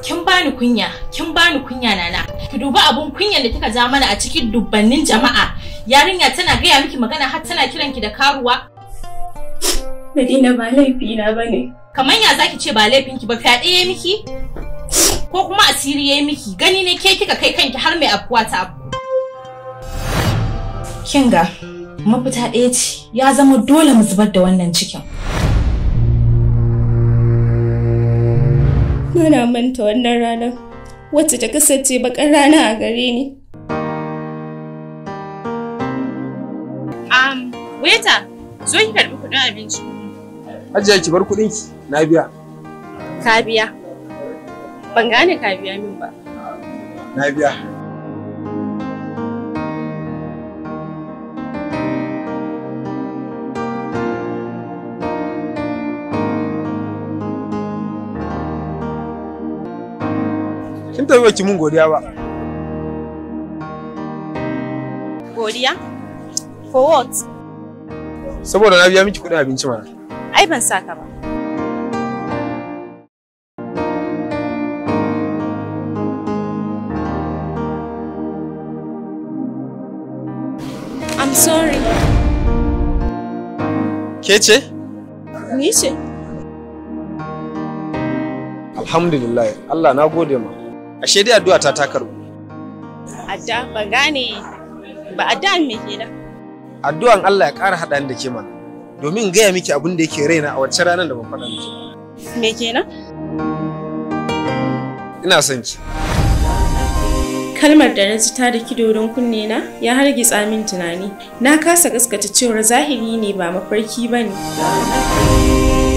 kin bani kunya kin bani kunya nana ki duba abun kunyan da kika ja mana a cikin dubbannin jama'a yarinya tana gaya miki magana har tana kiran ki da karuwa Madina ba laifi na bane. kamar ya zaki ce ba laifin ki ba fyaɗe ya miki ko kuma asiri ya miki gani ne ke kika kai kanki har mai afkuwa ta afku kinga mafita ɗaya ce ya zama dole mu zubar da wannan cikin Bana manta wannan ranar wacce ta kasance bakar rana a gare ni. Um, waiter, zo ki karbi kuɗin abinci. Hajiya ki bar kuɗin ki na biya. Ka biya. Ban gane ka biya min ba. Na biya. Kin tafi baki mun godiya ba. Godiya? For what? Saboda na biya miki kuɗin abinci mana. Ai ban saka ba. I'm sorry. Ke ce? Ni ce. Alhamdulillah. Allah na gode ma. Ashe dai addu'a ta ta karbu. Adda ban gane ba adda me kenan. Addu'an Allah ya ƙara haɗa ni da ke mana. Domin in gaya miki abin da yake raina a wacce ranar da ban faɗa miki. Me kenan? Ina son ki. Kalmar da na ji ta da kidorin kunne na ya hargitsa min tunani. Na kasa gaskata cewar zahiri ne ba mafarki ba ne.